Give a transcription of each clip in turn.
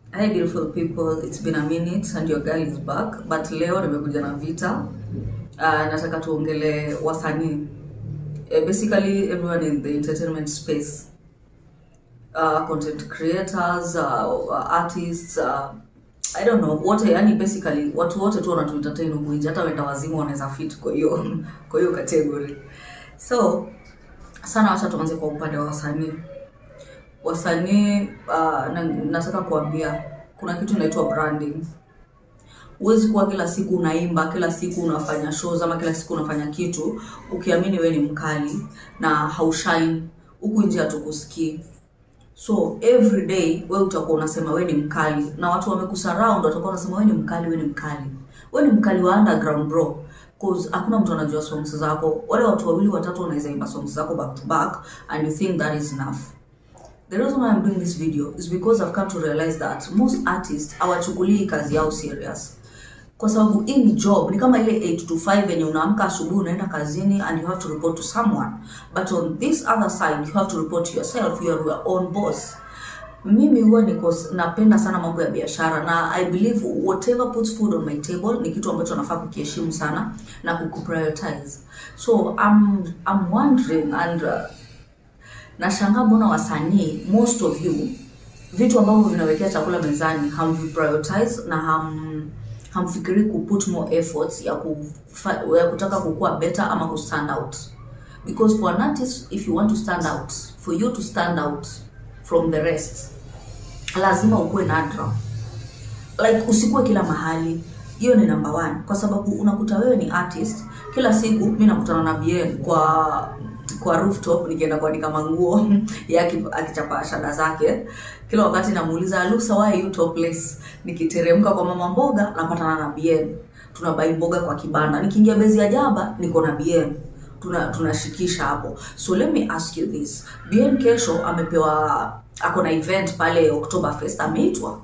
Hi beautiful people, it's been a minute and your girl is back. But leo nimekuja na vita. Uh, nataka tuongele wasanii. Uh, basically everyone in the entertainment space. Uh, content creators, uh, artists, uh, I don't know, wote yani basically watu wote tu wanatu entertain huku nje hata wenda wazimu wanaweza fit kwa hiyo kwa hiyo category. So sana wacha tuanze kwa upande wa wasanii wasanii uh, na, nataka kuambia kuna kitu inaitwa branding huwezi kuwa kila siku unaimba kila siku unafanya shows ama kila siku unafanya kitu ukiamini we ni mkali na haushine huku nje hatukusikii so every day we utakuwa unasema we ni mkali na watu wamekusurround watakuwa wanasema we ni mkali we ni mkali we ni mkali wa underground bro cause hakuna mtu anajua songs zako wale watu wawili watatu wanaweza imba songs zako back to back and you think that is enough The reason why I'm doing this video is because I've come to realize that most artists hawachukulii kazi yao serious. Kwa sababu hii ni job, ni kama ile 8 to 5 yenye unaamka asubuhi unaenda kazini and you have to report to someone. But on this other side you have to report to yourself, you are your own boss. Mimi huwa niko napenda sana mambo ya biashara na I believe whatever puts food on my table ni kitu ambacho nafaa kukiheshimu sana na kukuprioritize. So I'm I'm wondering and uh, nashangaa mbona wasanii most of you vitu ambavyo vinawekea chakula mezani hamviprioritize na ham hamfikiri kuput more efforts ya, kufa, ya kutaka kukua better ama kustand out because for an artist if you want to stand out for you to stand out from the rest lazima ukuwe nadra like usikuwe kila mahali hiyo ni number one kwa sababu unakuta wewe ni artist kila siku mi nakutana na bien kwa kwa rooftop nikienda kuandika manguo yake akichapa shada zake kila wakati namuuliza lusa why you topless nikiteremka kwa mama mboga napatana na bien tunabai mboga kwa kibanda nikiingia bezi ya jaba niko na bien tuna tunashikisha hapo so let me ask you this bien kesho amepewa ako na event pale Oktoberfest ameitwa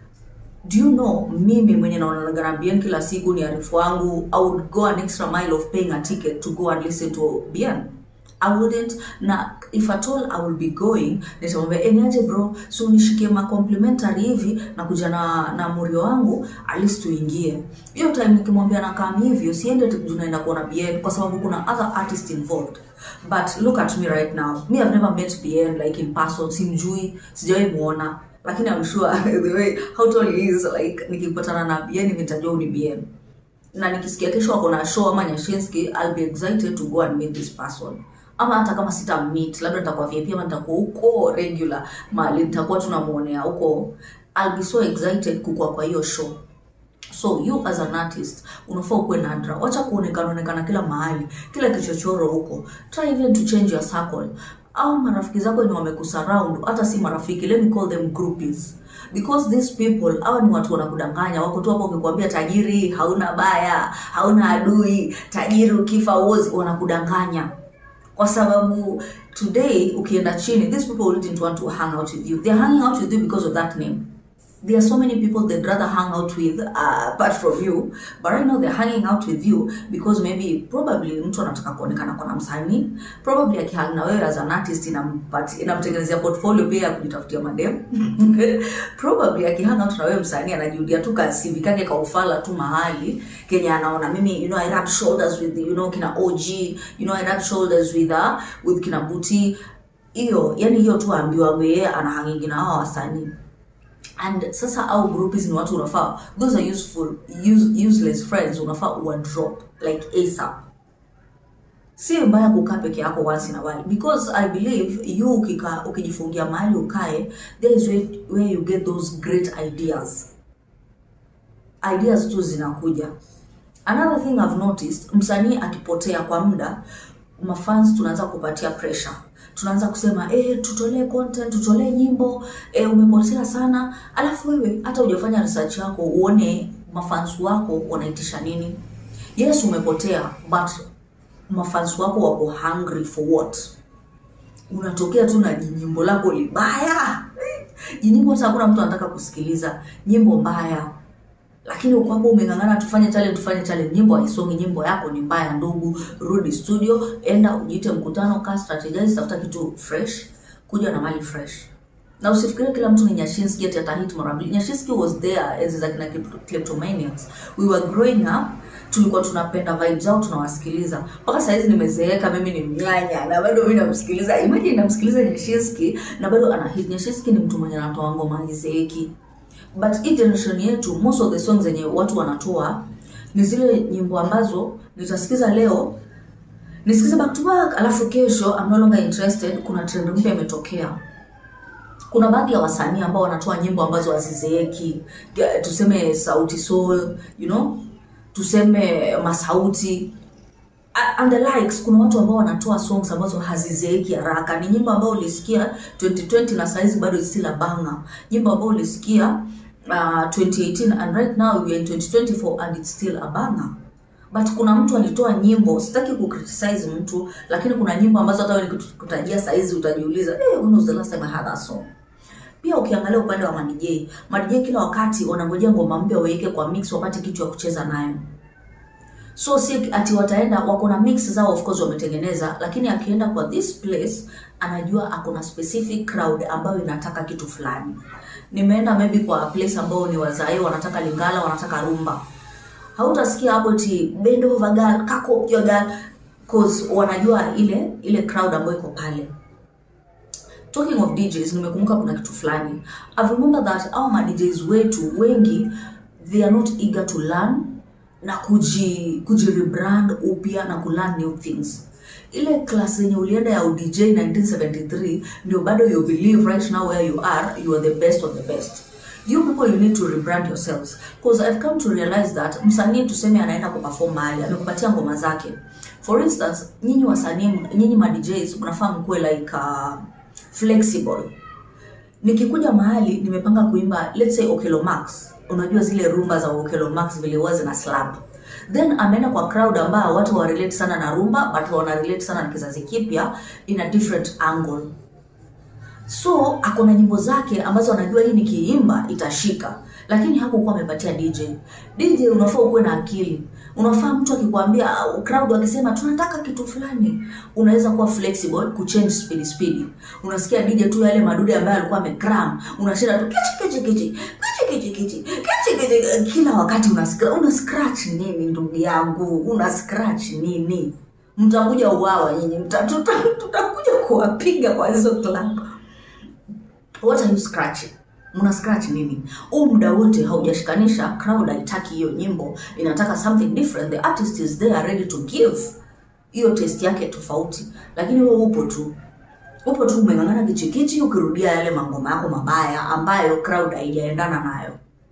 do you know mimi mwenye naonanaga na bien kila siku ni arifu wangu i would go an extra mile of paying a ticket to go and listen to bien I wouldn't na if at all I will be going nitamwambia eniaje bro so unishikie ma complimentary hivi na kuja na na murio wangu at least tuingie hiyo time nikimwambia na kama hivyo siende tunaenda kuona BN kwa sababu kuna other artists involved but look at me right now me I've never met BN like in person simjui sijawahi muona lakini I'm sure the way how tall he is like nikipatana na BN nitajua ni BN na nikisikia kesho ako na show ama Nyashinski I'll be excited to go and meet this person ama hata kama sita meet labda nitakuwa VIP ama nitakuwa huko regular mahali nitakuwa tunamuonea huko I'll be so excited kukua kwa hiyo show so you as an artist unafaa ukuwe nadra wacha kuonekana onekana kila mahali kila kichochoro huko try even to change your circle au marafiki zako ni wamekusurround hata si marafiki let me call them groupies because these people hawa ni watu wanakudanganya wako tu hapo ukikwambia tajiri hauna baya hauna adui tajiri ukifa uozi wanakudanganya kwa sababu today ukienda chini these people didn't want to hang out with you they're hanging out with you because of that name there are so many people they'd rather hang out with uh, apart from you but right now they're hanging out with you because maybe probably mtu anataka kuonekana kwa msanii probably akihang na wewe as an artist inampati inamtengenezea portfolio pia ya kujitafutia madem probably akihang out na wewe msanii anajiudia tu ka CV kake ka ufala tu mahali Kenya anaona mimi you know I rub shoulders with you know kina OG you know I rub shoulders with uh, with kina Buti hiyo yani hiyo tu ambiwa wewe anahangingi na hao wasanii and sasa au groupies ni watu unafaa those are useful use, useless friends unafaa uwa drop like asap si mbaya kukaa peke yako once in a while because i believe you ukika ukijifungia mahali ukae there is where, where you get those great ideas ideas tu zinakuja another thing i've noticed msanii akipotea kwa muda mafans tunaanza kupatia pressure tunaanza kusema eh, tutolee content tutolee nyimbo eh, umepotea sana alafu wewe hata hujafanya research yako uone mafans wako wanaitisha nini yes umepotea but mafans wako wako hungry for what unatokea tu na jinyimbo lako libaya jinyimbo hata hakuna mtu anataka kusikiliza nyimbo mbaya lakini uko hapo umeng'ang'ana tufanye challenge tufanye challenge nyimbo haisongi nyimbo yako ni mbaya ndugu rudi studio enda ujiite mkutano kaa strategize tafuta kitu fresh kuja na mali fresh na usifikirie kila mtu ni nyashinski ati atahit mara mbili nyashinski was there enzi za kina kleptomaniacs we were growing up tulikuwa tunapenda vibes zao tunawasikiliza mpaka sahizi nimezeeka mimi ni mnyanya na bado mi namsikiliza imagine namsikiliza nyashinski na bado ana hit nyashinski ni mtu mwenye anatoa ngoma hazizeeki but hii generation yetu most of the songs zenye watu wanatoa ni zile nyimbo ambazo nitasikiza leo nisikize back to back alafu kesho I'm no longer interested kuna trend mpya imetokea kuna baadhi ya wasanii ambao wanatoa nyimbo ambazo hazizeeki Ge- tuseme sauti soul you know tuseme masauti A- and the likes kuna watu ambao wanatoa songs ambazo hazizeeki haraka ni nyimbo ambayo ulisikia 2020 na saizi bado is still a banger nyimbo ambayo ulisikia uh, 2018 and right now we are in 2024 and it's still a banger but kuna mtu alitoa nyimbo sitaki kucriticize mtu lakini kuna nyimbo ambazo hata wewe nikutajia saizi utajiuliza hey, when was the last time I heard that song pia ukiangalia upande wa madj madj kila wakati wanangojea ngoma mpya waweke kwa mix wapate kitu ya kucheza nayo so si ati wataenda wako na mix zao of course wametengeneza lakini akienda kwa this place anajua ako na specific crowd ambayo inataka kitu fulani nimeenda maybe kwa place ambao ni wazae wanataka lingala wanataka rumba hautasikia hapo ti bend over girl kako up your girl cause wanajua ile ile crowd ambayo iko pale talking of DJs nimekumbuka kuna kitu fulani I remember that au ma DJs wetu wengi they are not eager to learn na kuji kuji rebrand upya na kulearn new things ile class yenye ulienda ya udj 1973 ndio bado you believe right now where you are you are the best of the best you people you need to rebrand yourselves because i've come to realize that msanii tuseme anaenda kuperform mahali amekupatia ngoma zake for instance nyinyi wasanii nyinyi ma DJs mnafaa mkuwe like uh, flexible nikikuja mahali nimepanga kuimba let's say Okelo Max unajua zile rumba za Okelo Max vile huwa zina slap then ameenda kwa crowd ambao watu wa relate sana na rumba but wana relate sana na kizazi kipya in a different angle so ako na nyimbo zake ambazo anajua hii nikiimba itashika lakini hakukuwa amepatia dj dj unafaa ukuwe na akili unafaa mtu akikwambia au crowd akisema tunataka kitu fulani unaweza kuwa flexible kuchange speed speed unasikia dj tu yale madude ambayo alikuwa amekram unashinda tu kichi kichi kichi kichi kichi kichi kichi kichi kila wakati una scratch, una scratch nini ndugu yangu una scratch nini mtakuja uwawa nyinyi mta- tuta- tutakuja kuwapiga kwa hizo club what are you scratching mna scratch nini huu muda wote haujashikanisha crowd haitaki hiyo nyimbo inataka something different the artist is there ready to give hiyo test yake tofauti lakini wewe upo tu upo tu umeng'ang'ana kichikichi ukirudia yale mangoma yako mabaya ambayo crowd haijaendana nayo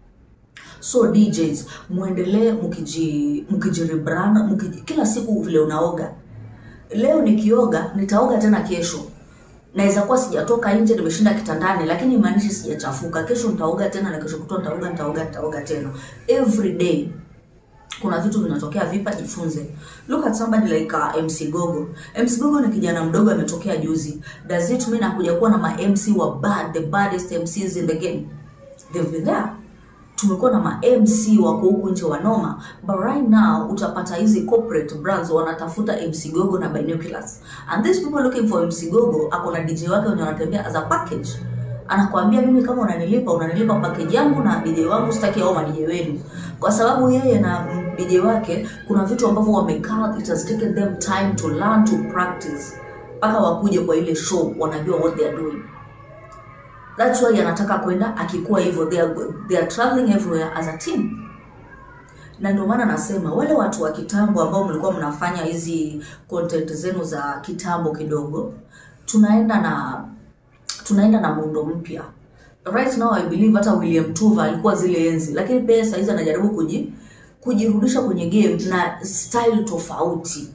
so djs muendelee mkiji mkijirebrand mkiji, kila siku vile unaoga leo nikioga nitaoga tena kesho naweza kuwa sijatoka nje nimeshinda kitandani lakini imaanishi sijachafuka kesho nitaoga tena na kesho kutwa nitaoga nitaoga nitaoga tena every day kuna vitu vinatokea vipa jifunze look at somebody like uh, mc gogo mc gogo ni kijana mdogo ametokea juzi does it mean akuja kuwa na ma mc wa bad the baddest mcs in the game they've been there tumekuwa na ma mc wako huku nje wanoma but right now utapata hizi corporate brands wanatafuta mc gogo na binoculars and these people looking for mc gogo ako na dj wake wenye wanatembea as a package anakwambia mimi kama unanilipa unanilipa package yangu na dj wangu sitaki au madj wenu kwa sababu yeye na mm, dj wake kuna vitu ambavyo wamekaa it has taken them time to learn to practice mpaka wakuje kwa ile show wanajua what they are doing that's why anataka kwenda akikuwa hivyo they are, they are traveling everywhere as a team na ndio maana nasema wale watu wa kitambo ambao mlikuwa mnafanya hizi content zenu za kitambo kidogo tunaenda na tunaenda na muundo mpya right now i believe hata william tuva alikuwa zile enzi lakini pia sahizi anajaribu kuji kujirudisha kwenye game na style tofauti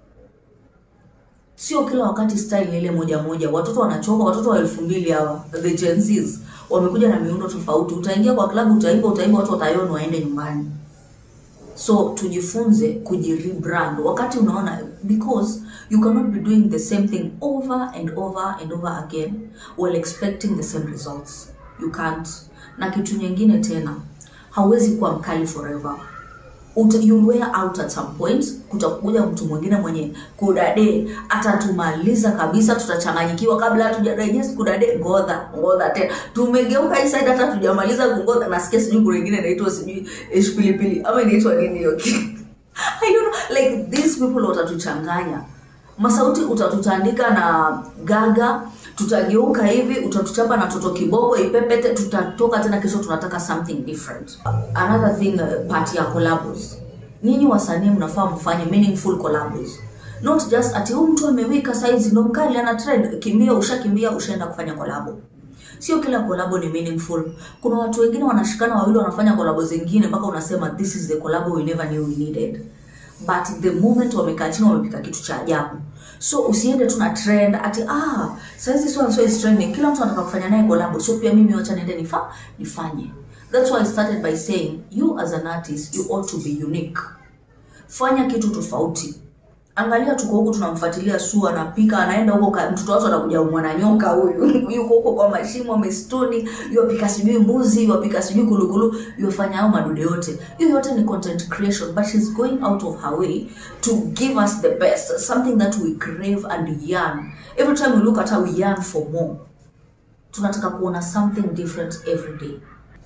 sio kila wakati style ni ile moja moja watoto wanachoka watoto wa elfu mbili hawa the Gen Zs wamekuja na miundo tofauti utaingia kwa klabu utaimba utaimba watu wataiona waende nyumbani so tujifunze kujirebrand wakati unaona because you cannot be doing the same thing over and over and over again while expecting the same results you can't na kitu nyingine tena hauwezi kuwa mkali forever Uta, you'll wear out at some point kutakuja mtu mwingine mwenye kudade atatumaliza kabisa tutachanganyikiwa kabla hatujadigest kudade ngodha ngodha tena tumegeuka hii side hata tujamaliza kungodha nasikia sijui kuna ingine inaitwa sijui ish pilipili ama inaitwa nini hiyo I don't know like these people watatuchanganya masauti utatutandika na gaga tutageuka hivi utatuchapa na toto kiboko ipepete tutatoka tena kesho tunataka something different another thing uh, part ya collabos nyinyi wasanii mnafaa mfanye meaningful collabos not just ati huyu mtu amewika saizi ndo mkali ana trend kimbia ushakimbia ushaenda kufanya collabo sio kila collabo ni meaningful kuna watu wengine wanashikana wawili wanafanya collabo zingine mpaka unasema this is the collabo we never knew we needed but the moment wamekaa chini wamepika kitu cha ajabu so usiende tu na trend ati ah saizi so and so is trending kila mtu anataka kufanya naye collab so pia mimi wacha niende nifa nifanye that's why i started by saying you as an artist you ought to be unique fanya kitu tofauti angalia tuko huku tunamfuatilia su anapika anaenda huko ka- mtoto watu anakuja mwana nyoka huyu yuko huko kwa mashimo mistuni yuapika sijui mbuzi yuapika sijui kulukulu yuafanya hao madude yote hiyo yote ni content creation but she's going out of her way to give us the best something that we crave and yearn every time we look at her we yearn for more tunataka kuona something different every day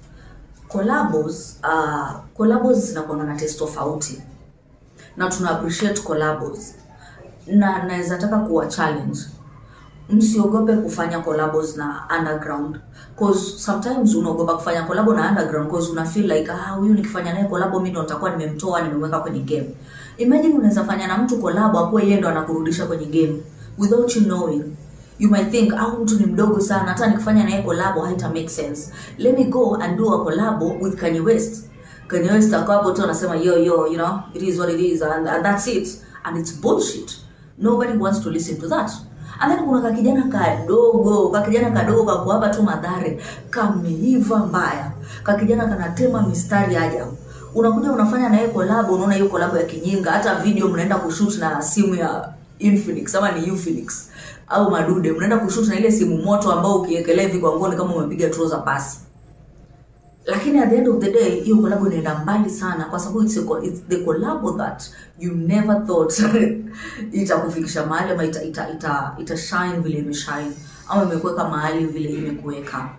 collabos uh, collabos zinakuanga na taste tofauti na tuna appreciate collabos na naweza taka kuwa challenge msiogope kufanya collabos na underground cause sometimes unaogopa kufanya collabo na underground cause una feel like ah huyu nikifanya naye collabo mimi ndo nitakuwa nimemtoa nimemweka kwenye game imagine unaweza fanya na mtu collabo akuwa yeye ndo anakurudisha kwenye game without you knowing you might think au mtu ni mdogo sana hata nikifanya naye collabo haita make sense let me go and do a collabo with Kanye West Kanye West akawa hapo tu anasema yo yo you know it is what it is and, and that's it and it's bullshit nobody wants to listen to that and then kuna kakijana kadogo kakijana kadogo kako hapa tu madhare kameiva mbaya kakijana kanatema mistari ajabu unakuja unafanya naye kolabo unaona hiyo kolabo ya kijinga hata video mnaenda kushoot na simu ya Infinix ama ni Ufinix au madude mnaenda kushoot na ile simu moto ambao ukiekelea hivi kwa ngoni kama umepiga trouser pasi lakini at the end of the day hiyo collab inaenda mbali sana kwa sababu it's, a, co- it's the collab that you never thought itakufikisha mahali ama ita, ita, ita, ita shine vile imeshine ama imekuweka mahali vile imekuweka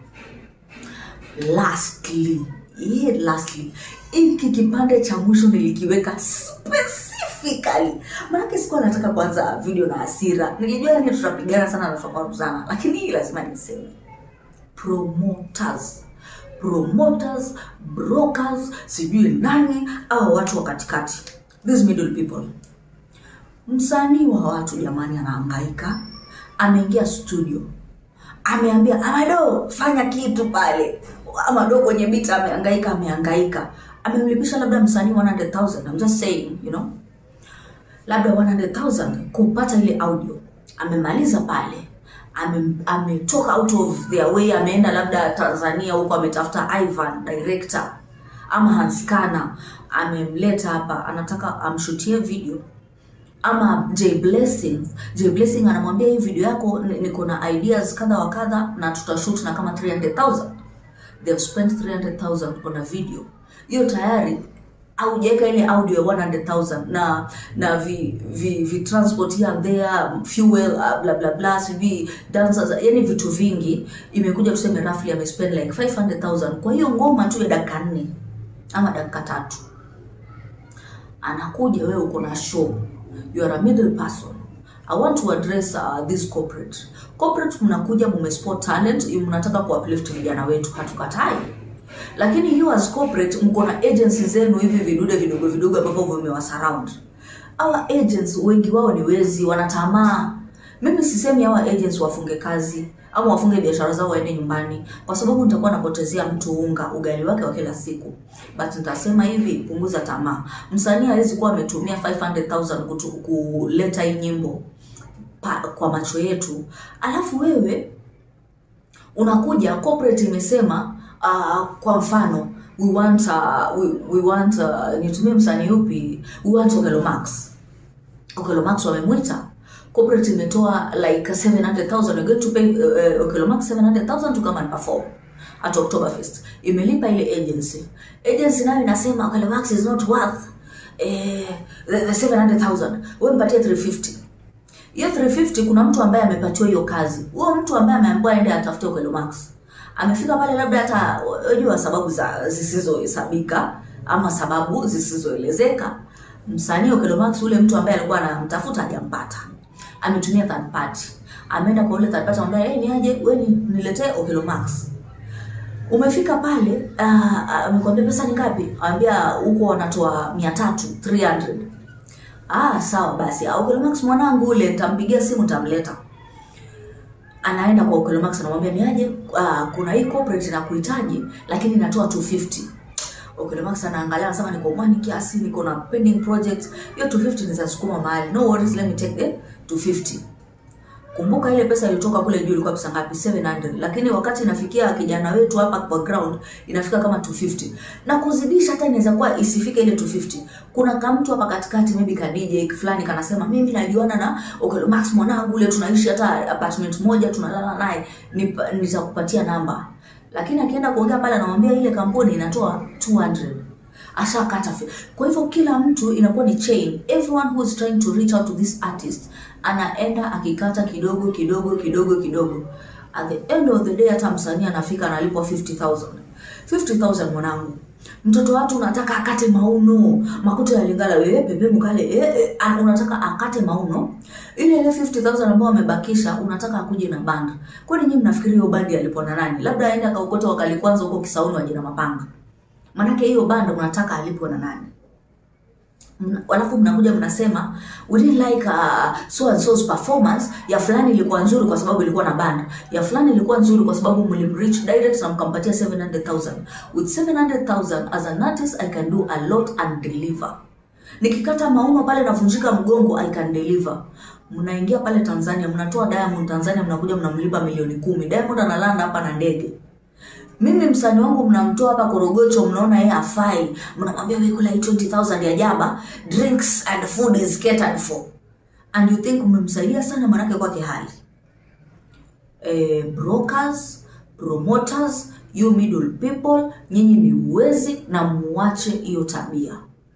lastly yeah, lastly hiki kipande cha mwisho nilikiweka specifically maanake sikuwa nataka kuanza video na hasira nilijua yani tutapigana sana na tutakaruzana lakini hii lazima niseme promoters promoters brokers sijui nani au watu wa katikati these middle people msanii wa watu jamani anahangaika ameingia studio ameambia amado fanya kitu pale amado kwenye bita amehangaika amehangaika amemlipisha labda msanii 100000 I'm just saying you know labda 100000 kupata ile audio amemaliza pale ame- ametoka out of their way ameenda labda tanzania huko ametafuta ivan director ama hanskana amemleta hapa anataka amshutie video ama J Blessing J Blessing anamwambia hii video yako ni- niko na ideas kadha wa kadha na tutashoot na kama 300000 they have spent 300000 on a video hiyo tayari aujaweka ile audio ya 100000 na na vi, vi, vi transport here and there fuel uh, bla bla bla sijui dancers yani vitu vingi imekuja tuseme roughly amespend like 500000 kwa hiyo ngoma tu ya dakika nne ama dakika tatu anakuja wewe uko na show you are a middle person i want to address uh, this corporate corporate mnakuja mumesport talent you mnataka kuuplift vijana wetu hatukatai lakini you as corporate mko na agency zenu hivi vidude vidogo vidogo ambavyo vimewasurround our agents wengi wao ni wezi wanatamaa mimi sisemi hawa agents wafunge kazi ama wafunge biashara zao waende nyumbani kwa sababu nitakuwa napotezea mtu unga ugali wake wa kila siku but nitasema hivi punguza tamaa msanii hawezi kuwa ametumia 500000 kutu- kuleta hii nyimbo pa, kwa macho yetu alafu wewe unakuja corporate imesema uh, kwa mfano we want uh, we, we want uh, nitumie msanii upi we want Okelo Max Okelo Max wamemwita corporate imetoa like 700000 you're going to pay uh, uh, Okelo Max 700000 to come and perform at Oktoberfest imelipa ile agency agency nayo inasema Okelo Max is not worth eh, the, the 700000 wewe mpatie 350 hiyo 350 kuna mtu ambaye amepatiwa hiyo kazi huyo mtu ambaye ameambiwa aende atafute Okelo Max amefika pale labda hata unajua sababu za zisizohesabika ama sababu zisizoelezeka msanii Okelo Max ule mtu ambaye alikuwa anamtafuta hajampata ametumia third party ameenda kwa ule third party ambaye hey, ni aje wewe ni- niletee Okelo Max umefika pale uh, amekwambia pesa ni ngapi ambia huko wanatoa 300 300 ah sawa basi ah, Okelo Max mwanangu ule nitampigia simu nitamleta anaenda kwa Okelo Max anamwambia ni aje uh, kuna hii corporate inakuhitaji lakini inatoa 250 Okelo Max anaangalia anasema niko mwani kiasi niko na pending project hiyo 250 nizasukuma mahali no worries let me take the 250 kumbuka ile pesa ilitoka kule juu ilikuwa pesa ngapi 700 lakini wakati inafikia kijana wetu hapa kwa ground inafika kama 250 na kuzidisha hata inaweza kuwa isifike ile 250 kuna kamtu hapa katikati maybe ka DJ fulani kanasema mimi najuana na Okelo Max mwanangu ule tunaishi hata apartment moja tunalala naye Nipa- nitakupatia namba lakini akienda kuongea pale anamwambia ile kampuni inatoa 200 ashakata fi- kwa hivyo kila mtu inakuwa ni chain everyone who is trying to reach out to this artist anaenda akikata kidogo kidogo kidogo kidogo at the end of the day hata msanii anafika analipwa 50000 50000 mwanangu mtoto watu unataka akate mauno makuto ya lingala wewe pepe mkale eh, eh, ah, unataka akate mauno ile ile 50000 ambayo amebakisha unataka akuje na band kwani nyinyi mnafikiri hiyo bandi alipwa na nani labda aende akaokota wakali kwanza huko Kisauni waje na mapanga Manake hiyo bando mnataka alipwe na nani? Mna- Alafu mnakuja mnasema we didn't like uh, so and so's performance. Ya fulani ilikuwa nzuri kwa sababu ilikuwa na band. Ya fulani ilikuwa nzuri kwa sababu mlimreach direct na mkampatia 700,000. With 700,000 as an artist I can do a lot and deliver. Nikikata mauno pale navunjika mgongo I can deliver. Mnaingia pale Tanzania, mnatoa Diamond Tanzania, mnakuja mnamlipa milioni kumi. Diamond analanda hapa na ndege mimi msanii wangu mnamtoa hapa Korogocho, mnaona yeye hafai, mnamwambia wewe kula hii 20000 ya jaba, drinks and food is catered for and you think mmemsaidia sana, manake kwake hali eh, brokers promoters you middle people, nyinyi ni wezi na muache hiyo tabia.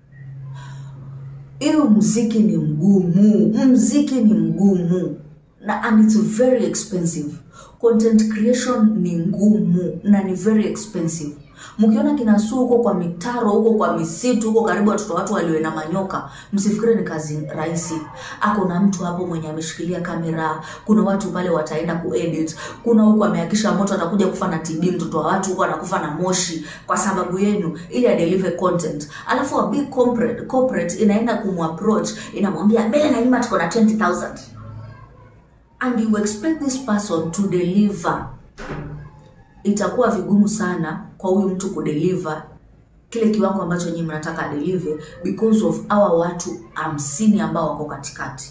Hiyo mziki ni mgumu, mziki ni mgumu na and it's very expensive. Content creation ni ngumu na ni very expensive. Mkiona kinasuu huko kwa mitaro huko kwa misitu huko karibu watoto watu walio na manyoka, msifikiri ni kazi rahisi. Ako na mtu hapo mwenye ameshikilia kamera, kuna watu pale wataenda kuedit, kuna huko amehakisha moto atakuja kufa na TB, mtoto wa watu huko anakufa na moshi kwa sababu yenu, ili adeliver content. Alafu a big corporate, corporate inaenda kumapproach inamwambia mbele na nyuma tuko na 20000 and you expect this person to deliver itakuwa vigumu sana kwa huyu mtu kudeliver kile kiwango ambacho nyinyi mnataka adeliver because of hawa watu hamsini ambao wako katikati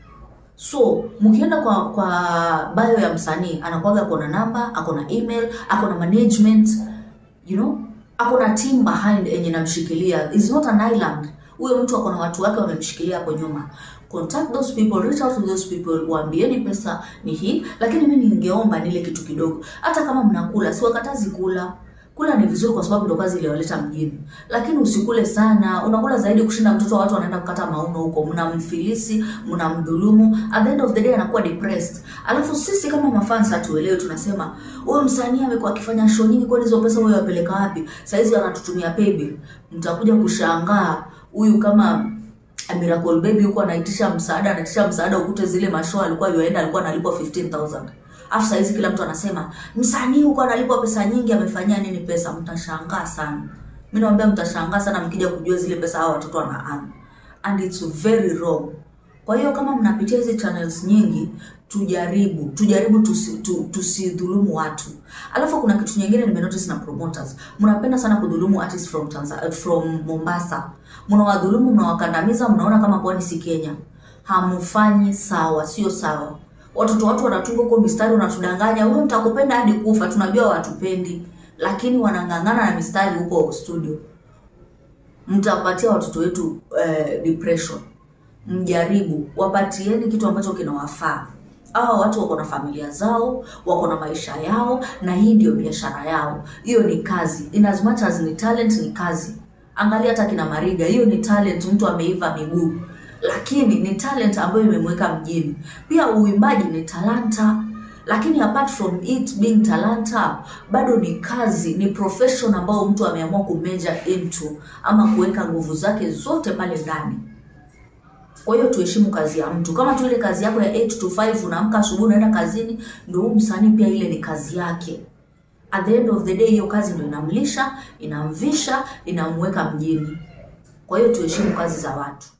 so mkienda kwa kwa bio ya msanii anakuwaga ako na namba ako na email ako na management you know ako na team behind enye namshikilia is not an island huyo mtu ako na watu wake wamemshikilia hapo nyuma contact those people reach out to those people waambieni pesa ni hii lakini mi ningeomba nile kitu kidogo hata kama mnakula siwakatazi kula kula ni vizuri kwa sababu ndo kazi iliyoleta mjini lakini usikule sana unakula zaidi kushinda mtoto wa watu wanaenda kukata mauno huko mnamfilisi mnamdhulumu at the end of the day anakuwa depressed alafu sisi kama mafans hatuelewi tunasema huyo msanii amekuwa akifanya show nyingi kwani hizo pesa huyo apeleka wapi saizi anatutumia paybill mtakuja kushangaa huyu kama Miracle Baby huko anaitisha msaada, anaitisha msaada, ukute zile mashow alikuwa yuaenda alikuwa analipwa 15000 afu saa hizi kila mtu anasema msanii huko analipwa pesa nyingi, amefanyia nini pesa? Mtashangaa sana. Mimi naambia mtashangaa sana mkija kujua zile pesa hao watoto wana earn and it's very wrong. Kwa hiyo kama mnapitia hizi channels nyingi, tujaribu tujaribu tusi, tu, tusidhulumu watu. Alafu kuna kitu nyingine nimenotice na promoters, mnapenda sana kudhulumu artists from Tanzania, from Mombasa. Mnawadhulumu, mnawakandamiza, mnaona kama pwani si Kenya. Hamfanyi sawa, sio sawa. Watoto watu wanatunga huko mistari, wanatudanganya, wewe mtakupenda hadi kufa, tunajua watupendi, lakini wanang'ang'ana na mistari huko studio. Mtapatia watoto wetu eh, depression mjaribu wapatieni kitu ambacho kinawafaa hawa watu wako na familia zao wako na maisha yao na hii ndio biashara yao hiyo ni kazi in as much as ni talent ni kazi angalia hata kina mariga hiyo ni talent mtu ameiva miguu lakini ni talent ambayo imemweka mjini pia uimbaji ni talanta lakini apart from it being talanta bado ni kazi ni profession ambayo mtu ameamua kumeja into ama kuweka nguvu zake zote pale ndani kwa hiyo tuheshimu kazi ya mtu kama tu ile kazi yako ya 8 to 5 unaamka asubuhi unaenda kazini ndio huyu msanii pia ile ni kazi yake at the end of the day hiyo kazi ndio inamlisha inamvisha inamweka mjini kwa hiyo tuheshimu kazi za watu